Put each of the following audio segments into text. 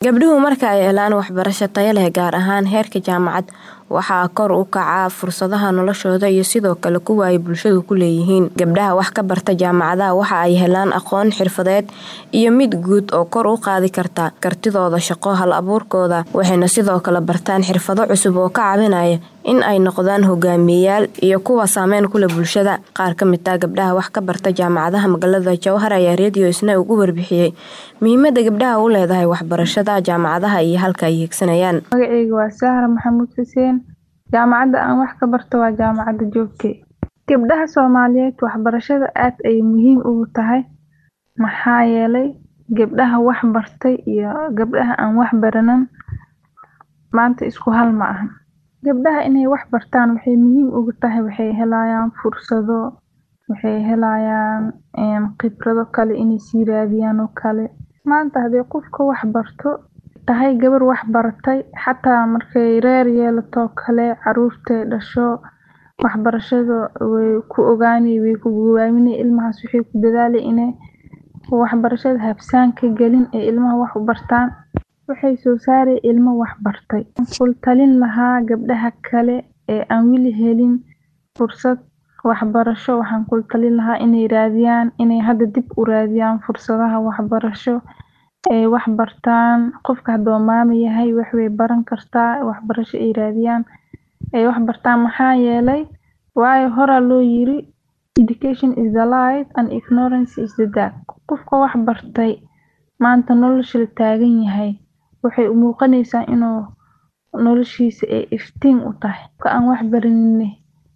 Gabdhuhu marka ay helaan waxbarasho tayo leh gaar ahaan heerka jaamacad waxaa kor u kaca fursadaha noloshooda iyo sidoo kale kuwa ay bulshadu ku leeyihiin. Gabdhaha wax ka barta jaamacadaha waxa ay helaan aqoon xirfadeed iyo mid guud oo kor u qaadi karta kartidooda shaqo, hal-abuurkooda, waxayna sidoo kale bartaan xirfado cusub oo ka caawinaya in ay noqdaan hogaamiyeyaal iyo kuwo saameyn ku leh bulshada. Qaar ka mid ah gabdhaha wax ka barta jaamacadaha magaalada Jowhar ayaa Radio Isnaa uga warbixiyay muhiimada gabdhaha u leedahay waxbarashada jaamacadaha iyo halka ay hiigsanayaan. Magacayga waa Sahra Maxamuud Xuseen. Jaamacadda aan wax ka barto waa Jaamacadda Joogte. Gabdhaha Soomaaliyeed waxbarashada aad ayay muhiim ugu tahay maxaa yeelay gabdhaha wax bartay iyo gabdhaha aan wax baranin maanta isku hal ma ahan. Gabdhaha inay wax bartaan waxay muhiim ugu tahay waxay helayaan fursado, waxay helayaan khibrado kale inay sii raadiyaan oo kale. Maanta haddii qofka wax barto tahay gabar wax baratay xataa markay reer yeelato oo kale caruurtay dhasho waxbarashada way ku ogaani way ku gowaamini ilmahaas waxay ku dadaali inay waxbarashada habsaan ka gelin ee ilmaha wax u bartaan waxay soo saari ilmo wax bartay. Kul talin lahaa gabdhaha kale ee aan weli helin fursad waxbarasho waxaan kul talin lahaa inay raadiyaan inay hadda dib u raadiyaan fursadaha waxbarasho ay wax bartaan qofka haduu maamo yahay wax way baran kartaa waxbarasho ay raadiyaan ay wax bartaan maxaa yeelay waayo horaa loo yiri education is the light and ignorance is the dark. Qofka wax bartay maanta nolosha la taagan yahay waxay u muuqanaysaa inuu noloshiisa ay iftiin u tahay. Qofka aan wax baranin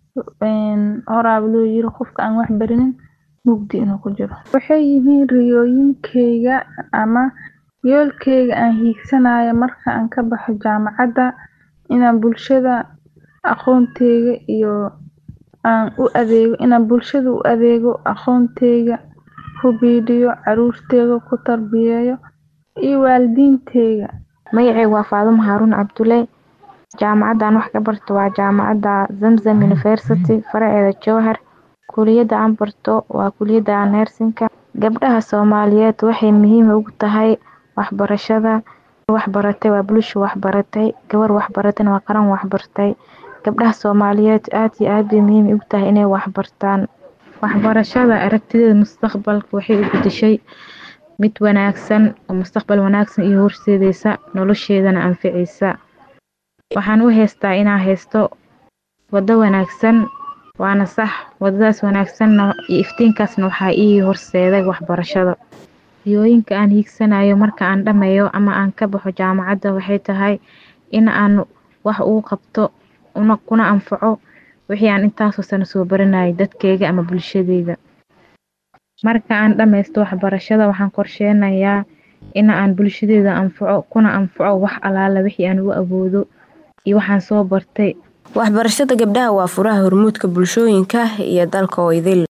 horaaba loo yiri qofka aan wax baranin mugdi inuu ku jiro. Waxay yihiin riyooyinkeyga ama yoolkeyga aan hiigsanayo marka aan ka baxo jaamacadda inaan bulshada aqoonteyga iyo aan u adeego inaan bulshada u adeego aqoonteyga ku biiriyo caruurteyda ku tarbiyeeyo iyo waalidiinteyda. Magacayga waa Faadumo Haaruun Cabdulle. Jaamacadda aan wax ka barto waa Jaamacadda Zamzam University faraceeda Jowhar. Kulliyadda aan barto waa kulliyadda Nursing-ka. Gabdhaha Soomaaliyeed waxay muhiim ugu tahay waxbarashada. Wax baratay waa bulsho wax baratay. Gabar wax baratayna waa qaran wax bartay. Gabdhaha Soomaaliyeed aad iyo aad bay muhiim ugu tahay inay wax bartaan. Waxbarashada aragtideeda mustaqbalka waxay u beddeshay mid wanaagsan oo mustaqbal wanaagsan iyo horseedaysa nolosheedana anficaysa. Waxaan u haystaa inaan haysto wado wanaagsan waana sax wadadaas wanaagsanna iyo iftiinkaasna waxaa ii horseeday waxbarashada. Riyooyinka aan hiigsanayo marka aan dhameeyo ama aan ka baxo jaamacadda waxay tahay in aan wax ugu qabto una kuna anfaco wixii aan intaasoo sano soo baranayay dadkeyga ama bulshadeyda. Marka aan dhameysto waxbarashada waxaan qorsheynayaa in aan bulshadeyda anfaco kuna anfaco wax alaala wixii aan u awoodo iyo waxaan soo bartay. Waxbarashada gabdhaha waa furaha hormuudka bulshooyinka iyo dalka oo idil.